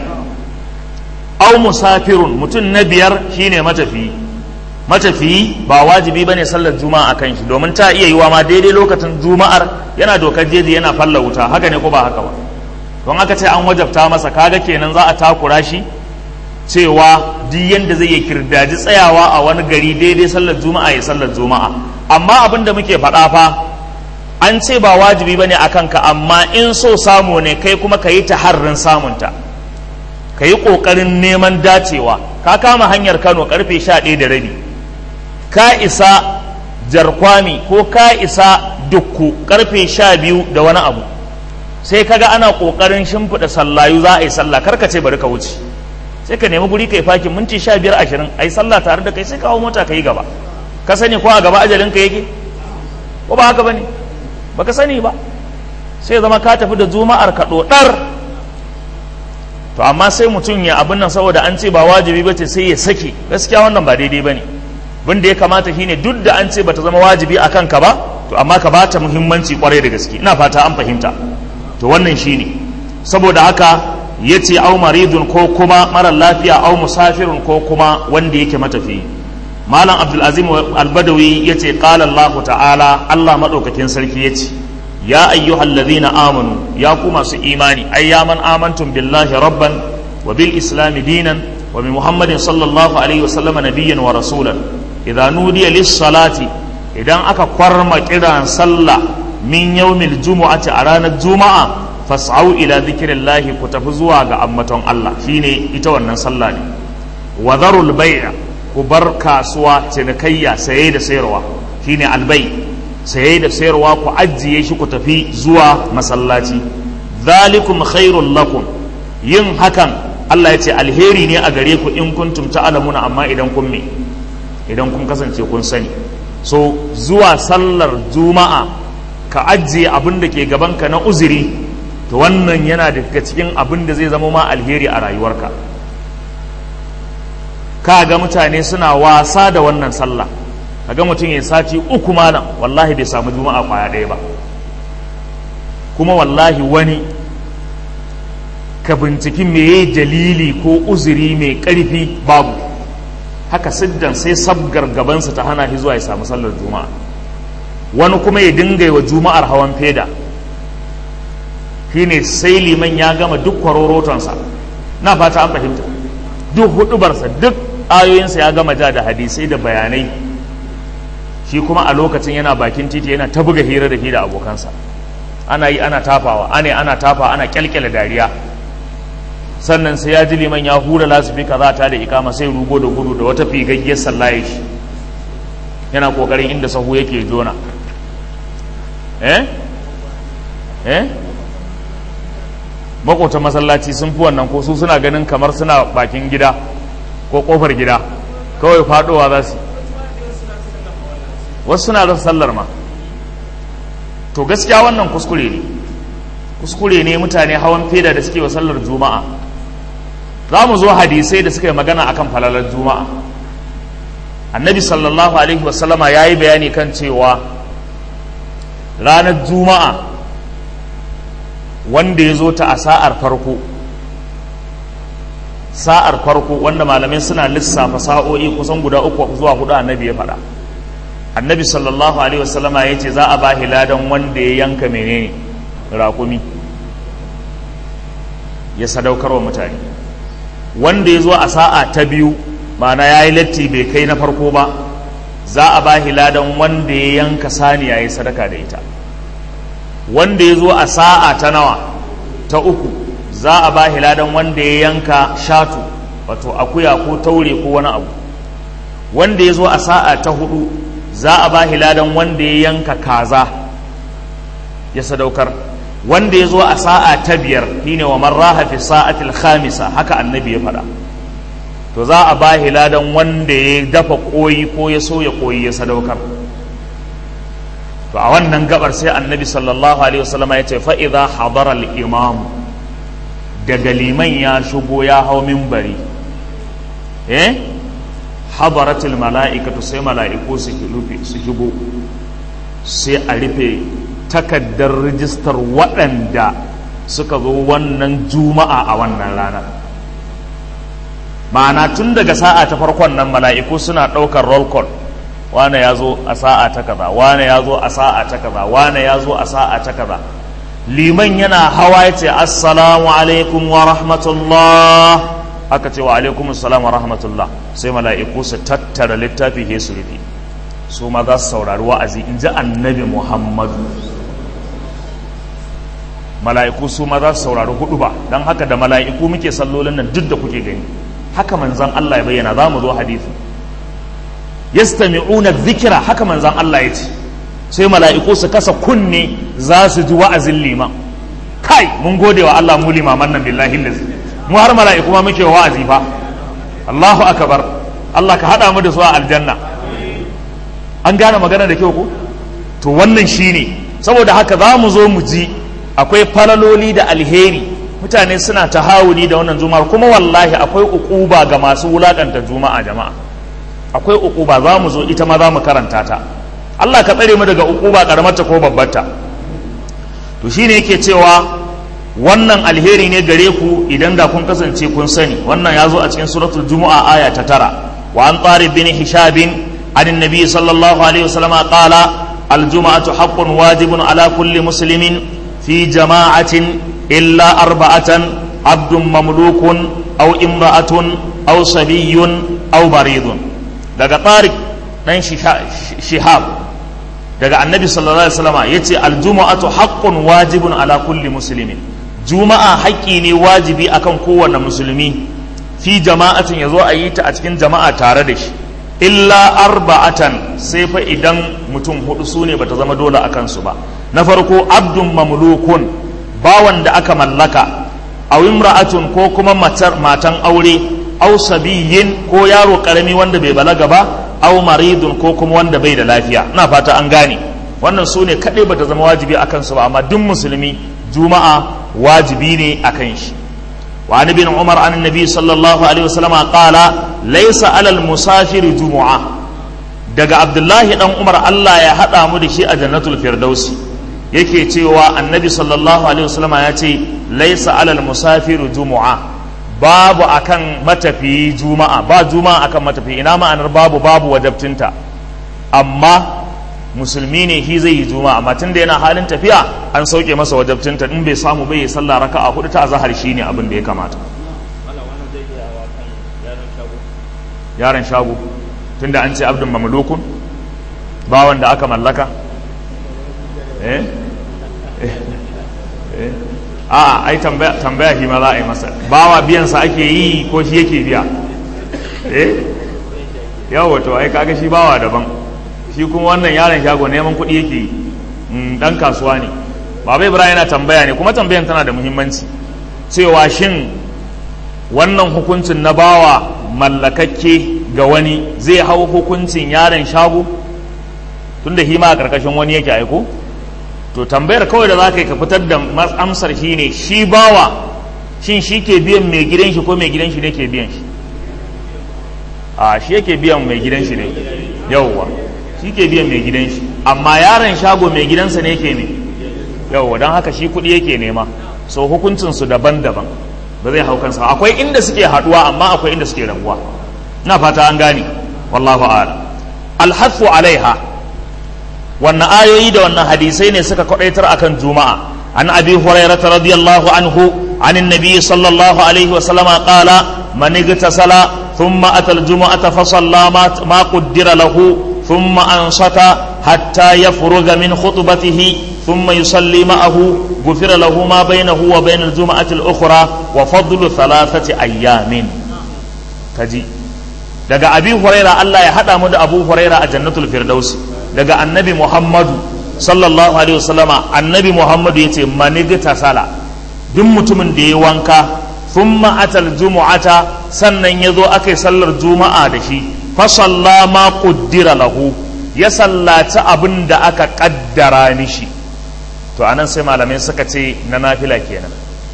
[SPEAKER 1] au musafirun mutum na biyar shine matafiyi matafiyi ba wajibi bane sallar juma'a akan shi domin ta iya yiwa ma daidai lokacin juma'ar yana dokar jeji yana falla wuta haka ne ko ba haka ba don aka ce an wajabta masa kaga kenan za a takura shi cewa duk yanda zai yi kirdaji tsayawa a wani gari daidai sallar juma'a ya sallar juma'a amma abin da muke faɗa fa an ce ba wajibi ba ne a kanka amma in so samu ne kai kuma ka yi ta harrin samunta ka yi ƙoƙarin neman dacewa ka kama hanyar kano karfe sha ɗaya da rabi ka isa jarkwami ko ka isa dukku karfe sha biyu da wani abu sai kaga ana kokarin shimfiɗa sallayu za a yi sallah karka ce bari ka wuce sai ka nemi guri kai fakin minti sha biyar ashirin a yi sallah tare da kai sai kawo mota ka yi gaba ka sani ko a gaba ajalin ka yake ko ba haka bane baka sani ba sai zama ka tafi da juma'ar ka dodar to amma sai mutum ya abin nan saboda an ce ba wajibi ba ce sai ya sake gaskiya wannan ba daidai bane bin da ya kamata shine duk da an ce bata zama wajibi a kanka ba to amma ka bata muhimmanci kwarai da gaske ina fata an fahimta to wannan shine saboda haka ya ce au maridun ko kuma mara lafiya au musafirun ko kuma wanda yake matafi malam abdulazim albadawi ya ce qala allah ta'ala allah maɗaukakin sarki ya ce ya ayyuhal ladhina amanu ya ku masu imani ay ya man amantum billahi rabban wa bil islami dinan wa bi muhammadin sallallahu alaihi wa sallama nabiyyan wa rasulan idza nudiya lis salati idan aka kwarma kiran sallah min yawmil jumu'ati a ranar juma'a fas'au ila zikirillahi ku tafi zuwa ga ammaton Allah shine ita wannan sallah ne wa dharul bai'a ku bar kasuwa cinikayya saye da sayarwa shine albay saye da sayarwa ku ajiye shi ku tafi zuwa masallaci zalikum khairul lakum yin hakan Allah ya ce alheri ne a gare ku in kuntum ta'lamuna amma idan kun me idan kun kasance kun sani so zuwa sallar juma'a ka ajiye abin da ke gabanka na uzuri to wannan yana daga cikin abin da zai zama ma alheri a rayuwarka ka ga mutane suna wasa da wannan sallah ka ga mutum ya sati uku malam wallahi bai samu juma'a kwaya ɗaya ba kuma wallahi wani ka binciki meye dalili ko uzuri mai ƙarfi babu haka siddan sai sabgar gabansa ta hana shi zuwa ya samu sallar juma'a wani kuma ya dinga wa juma'ar hawan feda shine sai liman ya gama duk kwarorotonsa na fata an fahimta duk hudubarsa duk ayoyinsa ya gama ja da hadisai da bayanai shi kuma a lokacin yana bakin titi yana ta buga hira da shi da abokansa ana yi ana tafawa ane ana tafa ana kyalkyala dariya sannan sai ya ji liman ya hura lasifika za ta da ikama sai rugo da gudu da wata figaggiyar sallaye shi yana kokarin inda sahu yake jona eh eh makotan masallaci sun fi wannan ko su suna ganin kamar suna bakin gida ko kofar gida kawai fadowa za su wasu suna rasa sallar ma to gaskiya wannan kuskure ne kuskure ne mutane hawan feda da suke wa sallar juma'a za mu zo hadisai da suka yi magana akan falalar juma'a annabi sallallahu alaihi wasallama ya yi bayani kan cewa ranar juma'a wanda ya zo ta a sa'ar farko sa'ar farko wanda malamai suna lissafa sa'o'i kusan guda uku zuwa hudu annabi ya faɗa annabi sallallahu alaihi wasallama ya ce za a ba ladan wanda ya yanka menene raƙumi ya sadaukar wa mutane wanda ya zo a sa'a ta biyu ma'ana ya yi latti bai kai na farko ba za a ba ladan wanda ya yanka saniya ya sadaka da ita wanda ya zo a sa'a ta nawa ta uku za a ba ladan wanda ya yanka shatu wato akuya ko taure ko wani abu wanda ya zo a sa'a ta hudu za a ba ladan wanda ya yanka kaza ya sadaukar wanda ya zo a sa'a ta biyar shine wa marraha fi sa'atil khamisa haka annabi ya faɗa to za a ba ladan wanda ya dafa koyi ko ya soya koyi ya sadaukar to a wannan gabar sai annabi sallallahu alaihi wasallam ya ce fa idza hadara al imam daga liman ya shigo ya hau minbari eh hadaratul mala'ikatu sai mala'iku su rufe su shigo sai a rufe takaddar rijistar waɗanda suka zo wannan juma'a a wannan ranar ma'ana tun daga sa'a ta farkon nan mala'iku suna ɗaukar roll call wane ya zo a sa'a ta kaza wane ya zo a sa'a ta kaza wane ya zo a sa'a ta kaza liman yana hawa ya ce assalamu alaikum wa rahmatullah aka ce wa alaikum assalam wa rahmatullah sai mala'iku su tattara littafi he su rufe su ma za su saurari wa'azi in ji annabi muhammadu mala'iku su ma za su saurari hudu ba don haka da mala'iku muke sallolin nan duk da kuke gani haka manzan Allah ya bayyana za mu zo hadisi yastami'una dhikra haka manzan Allah ya ce sai mala'iku su kasa kunne za su ji wa'azin liman kai mun gode wa Allah mu limaman nan billahi lazi mu har mala'iku ma muke wa'azi fa Allahu akbar Allah ka hada mu da su a aljanna an gane magana da kyau ko to wannan shine saboda haka za mu zo mu ji akwai falaloli da alheri mutane suna tahawuni da wannan juma'ar kuma wallahi akwai ukuba ga masu wulakanta juma'a jama'a akwai ukuba za mu zo ita ma za mu karanta ta Allah ka tsare mu daga ukuba karamarta ko babbarta to shine yake cewa wannan alheri ne gare ku idan da kun kasance kun sani wannan ya zo a cikin suratul jumu'a aya ta tara wa an tsari bin hishabin an nabi sallallahu alaihi wasallam qala الجمعة حق واجب على كل مسلم في جماعة إلا أربعة عبد مملوك أو امرأة أو صبي أو مريض daga طارق ɗan shihab daga annabi sallallahu alaihi wasallam yace aljuma'atu haqqun wajibun ala kulli muslimin juma'a haƙƙi ne wajibi akan kowanne musulmi fi jama'atin yazo a yi ta a cikin jama'a tare da shi illa arba'atan sai fa idan mutum hudu su ne bata zama dole a kansu ba na farko abdun mamlukun bawan da aka mallaka aw imra'atun ko kuma matar matan aure aw sabiyin ko yaro karami wanda bai balaga ba aw maridun ko kuma wanda bai da lafiya ina fata an gane wannan su ne kaɗai bata zama wajibi a kansu ba amma duk musulmi juma'a wajibi ne a kan shi وعن ابن عمر عن النبي صلى الله عليه وسلم قال ليس على المسافر جمعة daga abdullahi dan umar allah ya haɗa mu da shi a jannatul firdausi yake cewa annabi sallallahu alaihi wasallam ya ce laisa alal musafiru jumu'a babu akan matafiyi juma'a ba juma'a akan matafiyi ina ma'anar babu babu wajabtinta amma musulmi ne shi zai yi juma'a amma tunda yana halin tafiya an sauke masa wajabcinta in bai samu bai yi sallah raka'a hudu ta zahar shine abin da ya kamata yaron shago tunda an ce abdun mamlukun bawan da aka mallaka eh eh a ai tambaya tambaya shi ma za a yi masa bawa biyan sa ake yi ko shi yake biya eh yawa to ai kaga shi bawa daban shi kuma wannan yaron shago neman kuɗi yake yi dan kasuwa ne baba ibrahim yana tambaya ne kuma tambayan tana da muhimmanci cewa shin wannan hukuncin na bawa mallakakke ga wani zai hau hukuncin yaron shago tunda shi ma a karkashin wani yake aiko to tambayar kawai da za ka yi ka fitar da amsar shi ne shi bawa shin shi ke biyan mai gidan shi ko mai gidan shi ne ke biyan shi a shi yake biyan mai gidan shi ne yauwa shi ke biyan mai gidan shi amma yaron shago mai gidansa ne ke ne yauwa don haka shi kuɗi yake nema so hukuncinsu daban-daban ba zai hau kansa akwai inda suke haɗuwa amma akwai inda suke rabuwa na fata an gane wallahu a'lam alhathu alaiha wannan ayoyi da wannan hadisai ne suka kwadaitar akan juma'a an abi hurairah radiyallahu anhu عن النبي صلى الله عليه وسلم قال من اغتسل ثم أتى الجمعة فصلى ما قدر له ثم أنصت حتى يفرغ من خطبته ثم يصلي معه غفر له ما بينه وبين الجمعة الأخرى وفضل ثلاثة أيام تجي daga abi huraira Allah ya hada mu da abu huraira a jannatul firdaus daga annabi muhammadu sallallahu alaihi wasallama annabi muhammadu yace manigta sala duk mutumin da ya wanka thumma atal jumu'ata sannan yazo akai sallar juma'a da shi fa salla ma quddira lahu ya sallaci abin da aka kaddara mishi to anan sai malamai suka ce na nafila kenan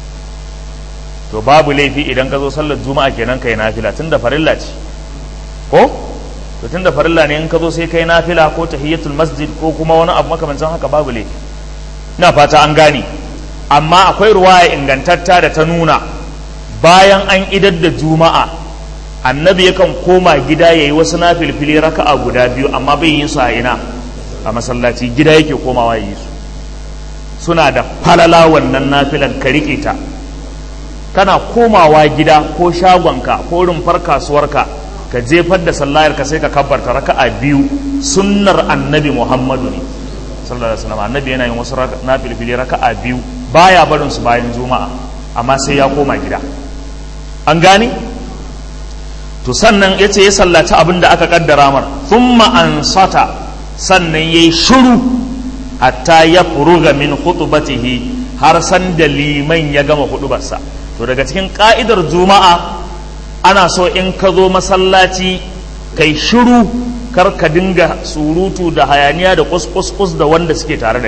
[SPEAKER 1] to babu laifi idan ka zo sallar juma'a kenan kai nafila tunda farilla ce ko to tunda farilla ne in ka zo sai kai nafila ko tahiyatul masjid ko kuma wani abu makamancin haka babu laifi ina fata an gane amma akwai ruwaya ingantatta da ta nuna bayan an idar da juma'a annabi yakan koma gida ya yi wasu nafilfili raka'a guda biyu amma bai yin su a ina a masallaci gida yake komawa ya yi su suna da falala wannan nafilan ka riƙe ta kana komawa gida ko shagonka ko rumfar kasuwarka ka jefar da sallayar ka sai ka kabbarta raka'a biyu sunnar annabi muhammadu ne sallallahu alaihi wasallam annabi yana yin wasu nafilfili raka'a biyu baya barin su bayan juma'a amma sai ya koma gida an gane to sannan yace ya sallaci abin da aka kaddara mar thumma ansata sannan yayi shiru hatta ya furuga min khutbatihi har san da liman ya gama hudubarsa to daga cikin ka'idar juma'a ana so in ka zo masallaci kai shiru kar ka dinga surutu da hayaniya da kus da wanda suke tare da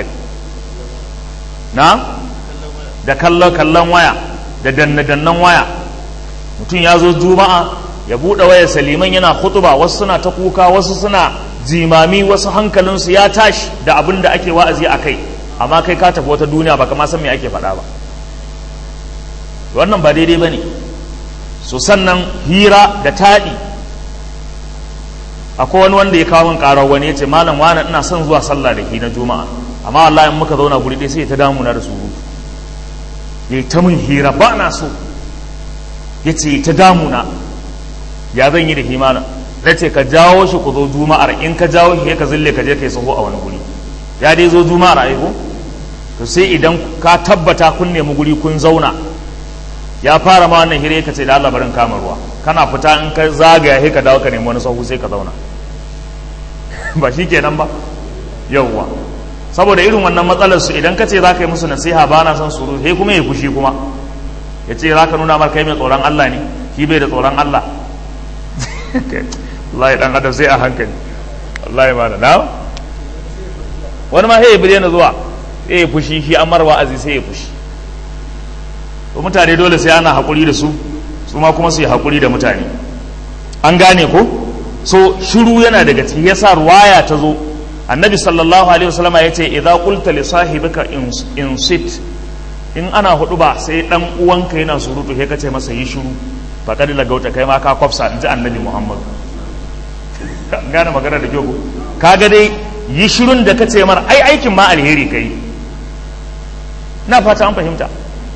[SPEAKER 1] na da kallon kallon waya da danne-dannen waya mutum ya zo juma'a ya buɗe wayar saliman yana hutuba wasu suna ta kuka wasu suna jimami wasu hankalinsu ya tashi da abin da ake wa'azi a kai amma kai ka tafi wata duniya ba kama san me ake faɗa ba wannan ba daidai ba ne so sannan hira da taɗi akwai wani wanda ya kawo min ƙarar wani ya ce malam wani ina son zuwa sallah da ke na juma'a amma wallahi in muka zauna guri ɗaya sai ya ta damuna da surutu ya ta min hira ba na so ya ce ta damuna ya zan yi da himana na ce ka jawo shi ku zo juma'ar in ka jawo shi ka zille ka je ka yi saho a wani guri ya dai zo juma'ar aiko to sai idan ka tabbata kun nemi guri kun zauna ya fara ma wannan hira ka ce da Allah barin kama ruwa kana fita in ka zagaya sai ka dawo ka nemi wani sahu sai ka zauna ba shi kenan ba yauwa saboda irin wannan matsalar su idan ka ce za ka yi musu nasiha ba na son suru sai kuma ya fushi kuma ya ce za ka nuna mar kai mai tsoron Allah ne shi bai da tsoron Allah wallahi dan adam sai a hankali wallahi ma da na wani ma sai ya bude na zuwa sai ya fushi shi an marwa azi sai ya fushi to mutane dole sai ana haƙuri da su su ma kuma su yi haƙuri da mutane an gane ko so shiru yana daga ciki yasa ruwaya ta zo annabi sallallahu alaihi wasallama ya ce idza qulta li sahibika in sit in ana hudu ba sai dan uwanka yana surutu sai ka ce masa yi shiru faqad lagauta kai ma ka kwafsa in ji annabi muhammad gane magana da kyau kaga dai yi shirun da ka ce mar ai aikin ma alheri kai na fata an fahimta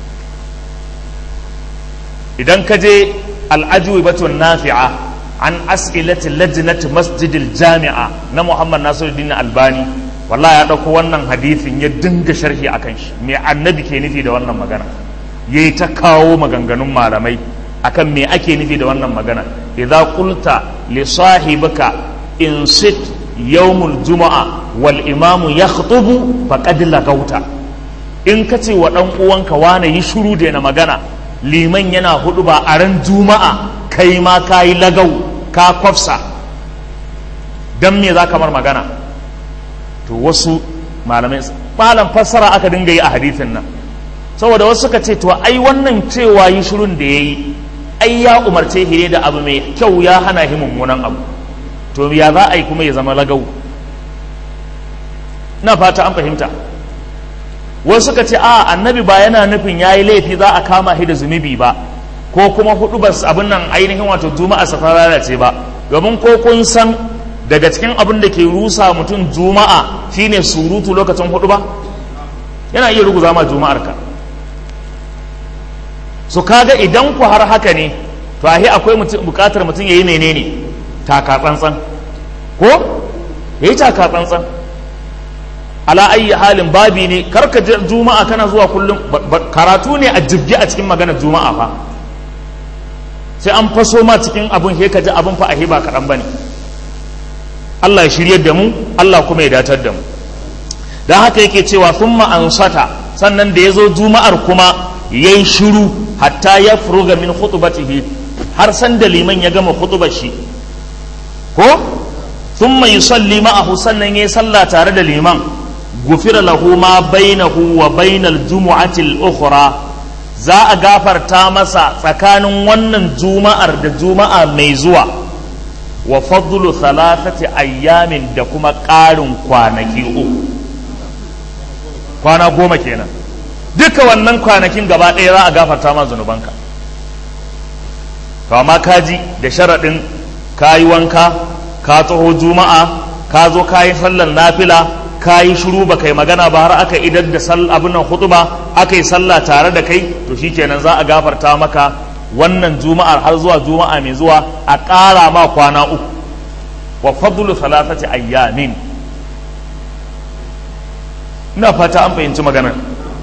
[SPEAKER 1] idan ka je al'ajubatun nafi'a an as'ilati lajnati masjidil jami'a na Muhammad Nasiruddin Albani wallahi ya dauko wannan hadithin ya dinga sharhi akan shi me annabi ke nufi da wannan magana yayi ta kawo maganganun malamai akan me ake nufi da wannan magana idza qulta li sahibika in sit yawmul juma'a wal imamu yakhutubu faqad lagauta in ka ce wa dan uwanka wane yi shiru da na magana liman yana hudu ba a ran juma'a kai ma ka yi lagau ka kwafsa don me za kamar magana to wasu malamai malam fassara aka dinga yi a hadithin nan saboda wasu suka ce to ai wannan cewa yi shirun da ya yi ai ya umarce shi ne da abu mai kyau ya hana shi mummunan abu to ya za a yi kuma ya zama lagau na fata an fahimta wasu suka ce a annabi ba yana nufin ya yi laifi za a kama shi da zunubi ba ko kuma hudu ba abin nan ainihin wato juma'a safar lalace ba domin ko kun san daga cikin abin da ke rusa mutum juma'a shine surutu lokacin hudu ba yana iya ruguza ma juma'ar ka su kaga idan ku har haka ne to ahi akwai bukatar mutum ya yi menene taka tsantsan ko ya yi taka tsantsan ala ayi halin babi ne karka juma'a kana zuwa kullum karatu ne a jibgi a cikin maganar juma'a fa sai an faso ma cikin abin he ka ji abin fa ahi ba kaɗan ba ne Allah ya shiryar da mu Allah kuma ya datar da mu don haka yake cewa thumma ansata sannan da ya zo juma'ar kuma ya yi shiru hatta ya furuga min khutubatihi har san da liman ya gama khutubar shi ko thumma yusalli ma'ahu sannan ya yi sallah tare da liman gufira lahu ma bainahu wa bainal jumu'ati al-ukhra za a gafarta masa tsakanin wannan juma'ar da juma'a mai zuwa wa fadlu thalathati ayyamin da kuma ƙarin kwanaki uku kwana goma kenan duka wannan kwanakin gaba ɗaya za a gafarta ma zunubanka to amma kaji da sharaɗin ka yi wanka ka taho juma'a ka zo ka yi sallar nafila ka yi shiru ba kai magana ba har aka idar da abin nan hutuba aka yi sallah tare da kai to shikenan za a gafarta maka wannan juma'ar har zuwa juma'a mai zuwa a ƙara ma kwana uku wa fadlu thalathati ayyamin ina fata an fahimci maganar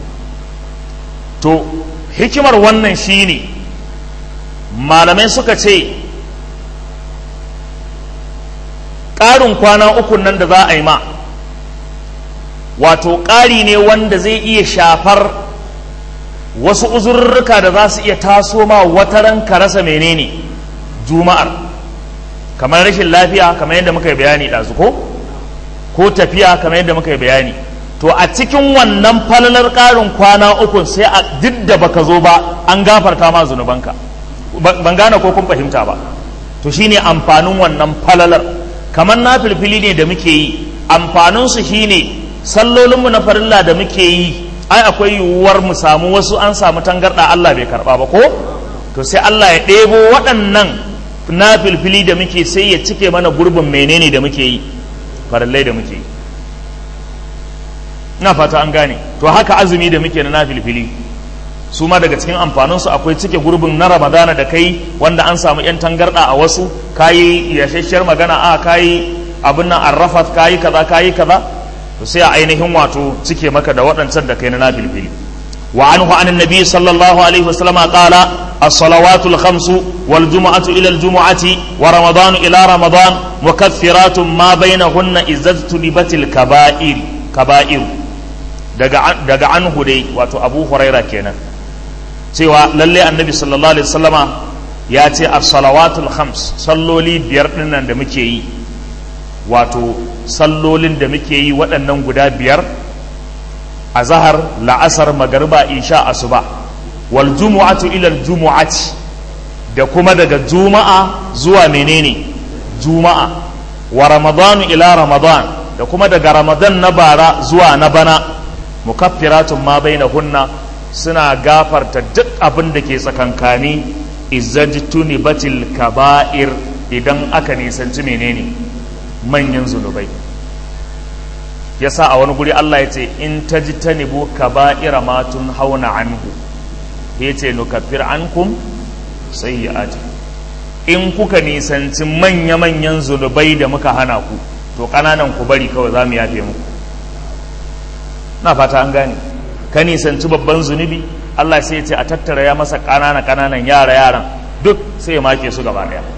[SPEAKER 1] to hikimar wannan shine malamai suka ce ƙarin kwana uku nan da za a yi ma wato ƙari ne wanda zai iya shafar wasu uzurruka da za su iya taso ma wata ranka rasa menene juma'ar kamar rashin lafiya kamar yadda muka yi bayani ɗazu ko ko tafiya kamar yadda muka yi bayani to a cikin wannan falalar ƙarin kwana uku sai a duk da baka zo ba an gafarta ma zunubanka ban gane ko kun fahimta ba to shine amfanin wannan falalar kamar na filfili ne da muke yi amfaninsu shine sallolinmu na farilla da muke yi ai akwai yiwuwar mu samu wasu an samu tangarɗa Allah bai karɓa ba ko to sai Allah ya ɗebo waɗannan na filfili da muke sai ya cike mana gurbin menene da muke yi farillai da muke yi ina fata an gane to haka azumi da muke na filfili su ma daga cikin amfaninsu akwai cike gurbin na ramadana da kai wanda an samu yan tangarɗa a wasu kayi yashashiyar magana a kayi abin nan arrafat kayi kaza kayi kaza to sai a ainihin wato cike maka da waɗancan da kai na nafilfili wa anhu an annabi sallallahu alaihi wasallam qala as-salawatul khamsu wal jumu'atu ila al jumu'ati wa ramadan ila ramadan mukaffiratun ma bainahunna izzatu libatil kaba'ir kaba'ir daga daga anhu dai wato abu huraira kenan cewa lalle annabi sallallahu alaihi wasallama ya ce as-salawatul khams salloli biyar dinnan da muke yi wato sallolin da muke yi waɗannan guda biyar a zahar la'asar magarba isha asuba wal jumu'atu ila jumu'ati da kuma daga juma'a zuwa menene juma'a wa ramadanu ila ramadan da kuma daga ramadan na bara zuwa na bana mukaffiratun ma bainahunna suna gafarta duk abin da ke tsakankani izajtuni batil kaba'ir idan aka nisanci menene manyan zunubai yasa a wani guri Allah ya ce in tajtanibu kaba'ira ma hauna anhu yace nukaffir ankum sayyi'ati in kuka nisanci manya-manyan zunubai da muka hana ku to kananan ku bari kawai za mu yafe muku na fata an gane ka nisanci babban zunubi Allah sai ya ce a tattara ya masa kanana kananan yara yaran duk sai ya make su gaba daya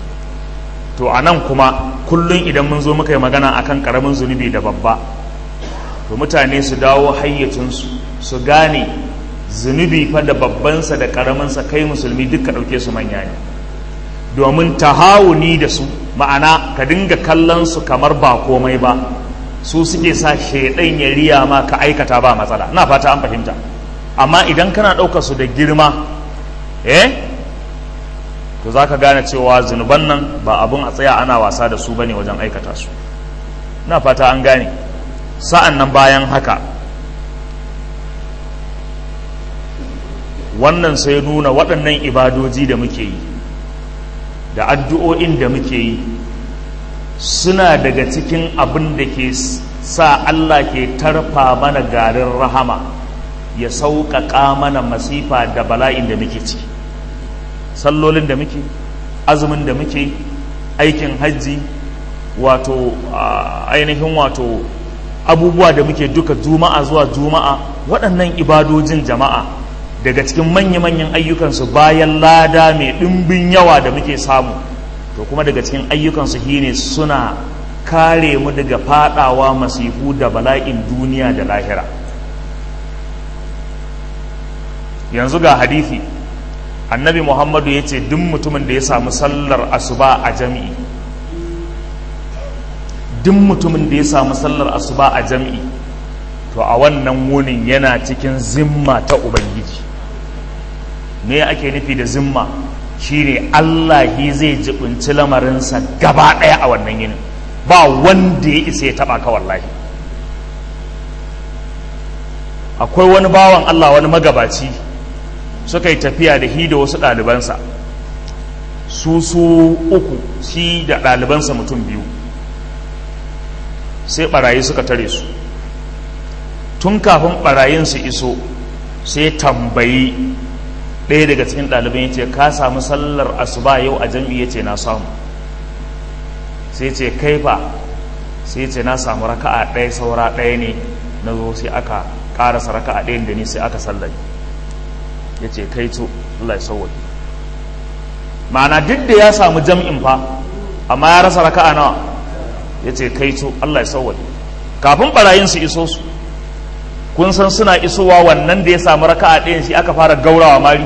[SPEAKER 1] to a nan kuma kullum idan mun zo muka yi magana akan karamin zunubi da babba to mutane su dawo hayyacinsu su gane zunubi fa da babbansa da karaminsa kai musulmi duka ɗauke su manya ne domin tahawuni da su ma'ana ka dinga kallon su kamar ba komai ba su suke sa shaidan ya riya ma ka aikata ba matsala na fata an fahimta amma idan kana ɗaukar su da girma eh to za ka gane cewa zunuban nan ba abin a tsaya ana wasa da su ba ne wajen aikata su na fata an gane sa'an nan bayan haka wannan sai nuna waɗannan ibadoji da muke yi da addu'o'in da muke yi suna daga cikin abin da ke sa Allah ke tarfa mana garin rahama ya sauƙaƙa mana masifa da bala'in da muke ciki sallolin da muke azumin da muke aikin hajji wato ainihin wato abubuwa da muke duka juma'a zuwa juma'a waɗannan ibadojin jama'a daga cikin manya-manyan ayyukansu bayan lada mai ɗimbin yawa da muke samu to kuma daga cikin ayyukansu shine suna kare mu daga fadawa masifu da bala'in duniya da lahira yanzu ga hadithi annabi muhammadu ya ce duk mutumin da ya samu sallar asuba a jami'i duk mutumin da ya samu sallar asuba a jami'i to a wannan wunin yana cikin zimma ta ubangiji me ake nufi da zimma shine Allah shi zai jibinci lamarinsa gaba ɗaya a wannan yinin ba wanda ya isa ya taɓa ka wallahi akwai wani bawan Allah wani magabaci suka yi tafiya da hi da wasu ɗalibansa su su uku shi da ɗalibansa mutum biyu sai ɓarayi suka tare su tun kafin ɓarayin su iso sai tambayi ɗaya daga cikin ɗaliban ya ce ka samu sallar asuba yau a jam'i ya ce na samu sai ce kai fa sai ce na samu raka'a ɗaya saura ɗaya ne na zo sai aka ƙarasa raka'a ɗayan da ni sai aka sallari ya ce kai to Allah ya sauwaje ma'ana duk da ya samu jam'in fa amma ya rasa raka'a nawa ya ce kai to Allah ya sauwaje kafin barayin su iso su kun san suna isowa wannan da ya samu raka'a ɗayan shi aka fara gaurawa mari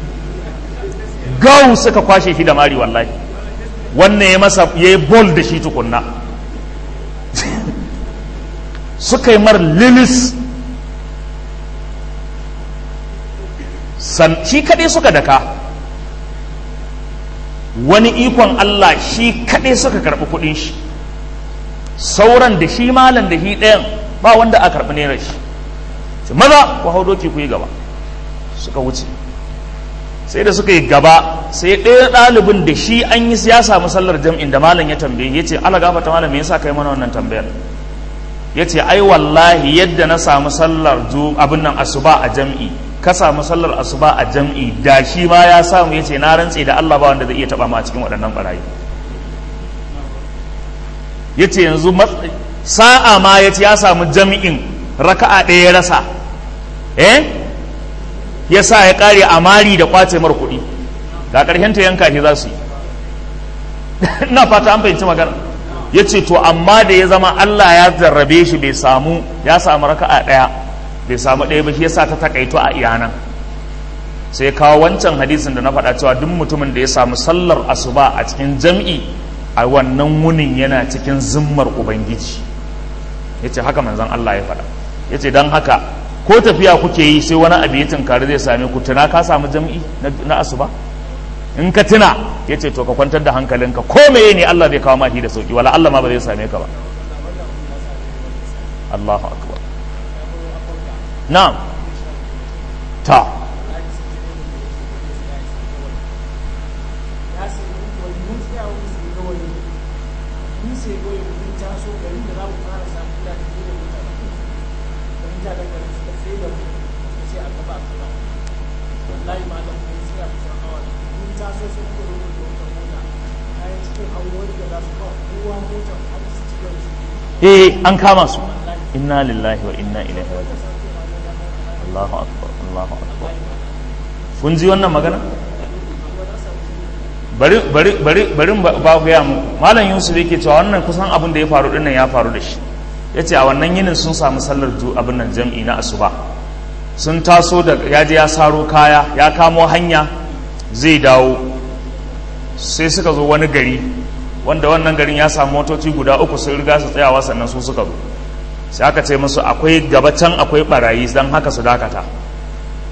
[SPEAKER 1] gau suka kwashe shi da mari wallahi wannan ya masa ya yi bol da shi tukunna suka yi mar lilis shi kaɗai suka daka wani ikon Allah shi kaɗai suka karɓi kuɗin shi sauran da shi malam da shi ɗayan ba wanda a karɓi naira shi maza ku hau doki ku yi gaba suka wuce sai da suka yi gaba sai ɗaya ɗalibin da shi an yi ya samu sallar jam'in da malam ya tambaye ya ce ala gafata malam me yasa kai mana wannan tambayar ya ce ai wallahi yadda na samu sallar abin nan asuba a jam'i ka samu sallar asuba a jam'i da shi ma ya samu ya ce na rantse da Allah ba wanda zai iya taba ma cikin waɗannan barayi ya ce yanzu sa'a ma ya ce ya samu jam'in raka'a ɗaya ya rasa eh ya sa ya ƙare a mari da kwace mar kuɗi ga ƙarshen ta yanka shi za su yi ina fata an fahimci magana ya ce to amma da ya zama Allah ya jarrabe shi bai samu ya samu raka'a ɗaya bai samu ɗaya ba shi yasa ta takaito a iyanan sai kawo wancan hadisin da na faɗa cewa duk mutumin da ya samu sallar asuba a cikin jam'i a wannan wunin yana cikin zimmar ubangiji ya ce haka manzon Allah ya faɗa ya ce don haka ko tafiya kuke yi sai wani abu ya tunkari zai same ku tuna ka samu jam'i na asuba in ka tuna ya ce to ka kwantar da hankalinka ko meye ne Allah zai kawo mahi da sauki wala Allah ma ba zai same ka ba Allahu akbar na'am ta eh an kama su inna lillahi wa inna ilaihi raji'un Allahu akbar Allahu akbar kun ji wannan magana bari bari bari bari ba ku ya mu malam Yusuf yake cewa wannan kusan abin da ya faru din nan ya faru da shi yace a wannan yinin sun samu sallar ju abin nan jam'i na asuba sun taso da ya je ya saro kaya ya kamo hanya zai dawo sai suka zo wani gari wanda wannan garin ya samu motoci guda uku sun riga su tsayawa sannan su suka zo sai aka ce musu akwai gaba can akwai barayi don haka su dakata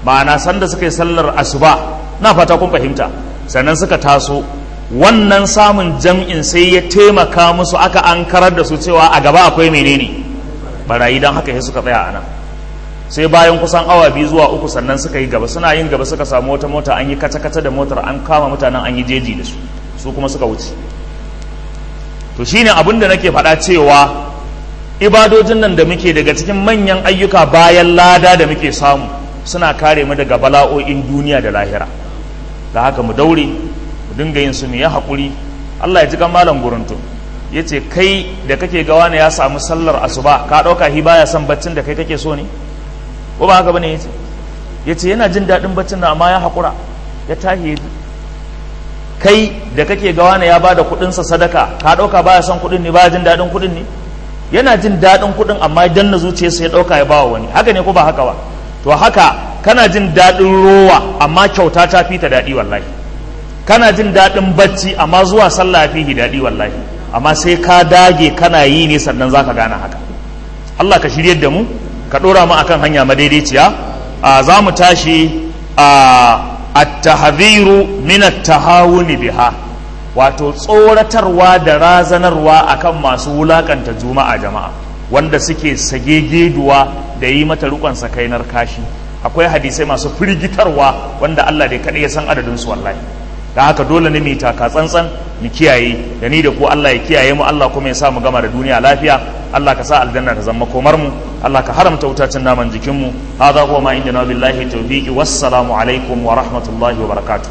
[SPEAKER 1] ma'ana sanda suka yi sallar asuba na fata kun fahimta sannan suka taso wannan samun jam'in sai ya taimaka musu aka an karar da su cewa a gaba akwai menene barayi don haka sai suka tsaya a nan sai bayan kusan awa biyu zuwa uku sannan suka yi gaba suna yin gaba suka samu wata mota an yi kata-kata da motar an kama mutanen an yi jeji da su su kuma suka wuce to shine abin da nake faɗa cewa ibadojin nan da muke daga cikin manyan ayyuka bayan lada da muke samu suna kare mu daga bala'o'in duniya da lahira da haka mu daure mu dinga yin su mu ya haƙuri Allah ya ji kan malam guruntu ya ce kai da kake gawa ne ya samu sallar asuba ka ɗauka hi baya son baccin da kai kake so ne ko ba haka bane ya ce ya ce yana jin daɗin baccin da amma ya haƙura ya tahi ya kai da kake gawa ne ya ba da kuɗinsa sadaka ka ɗauka baya son kuɗin ne baya jin daɗin kuɗin ne yana jin daɗin kuɗin amma dan na zuciyarsa ya ɗauka ya bawa wani haka ne ko ba haka ba to haka kana jin daɗin rowa amma kyauta ta fi ta daɗi wallahi kana jin daɗin bacci amma zuwa sallah fi daɗi wallahi amma sai ka dage kana yi ne sannan zaka gane haka Allah ka shiryar da mu ka ɗora mu akan hanya madaidaiciya a za mu tashi a at-tahdhiru min at-tahawun biha wato tsoratarwa da razanarwa akan masu wulakanta juma'a jama'a wanda suke sagegeduwa da yi mata rukon sakainar kashi akwai hadisai masu firgitarwa wanda Allah dai kaɗai ya san adadin su wallahi da haka dole ne mu taka tsantsan mu kiyaye da ni da ku Allah ya kiyaye mu Allah kuma ya sa mu gama da duniya lafiya Allah ka sa aljanna ta zama komar mu Allah ka haramta wutacin naman jikin mu hadha huwa ma indana billahi tawfiqi wassalamu alaikum wa rahmatullahi wa barakatuh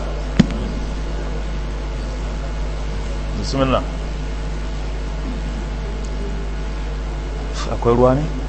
[SPEAKER 1] bismillah akwai ruwa ne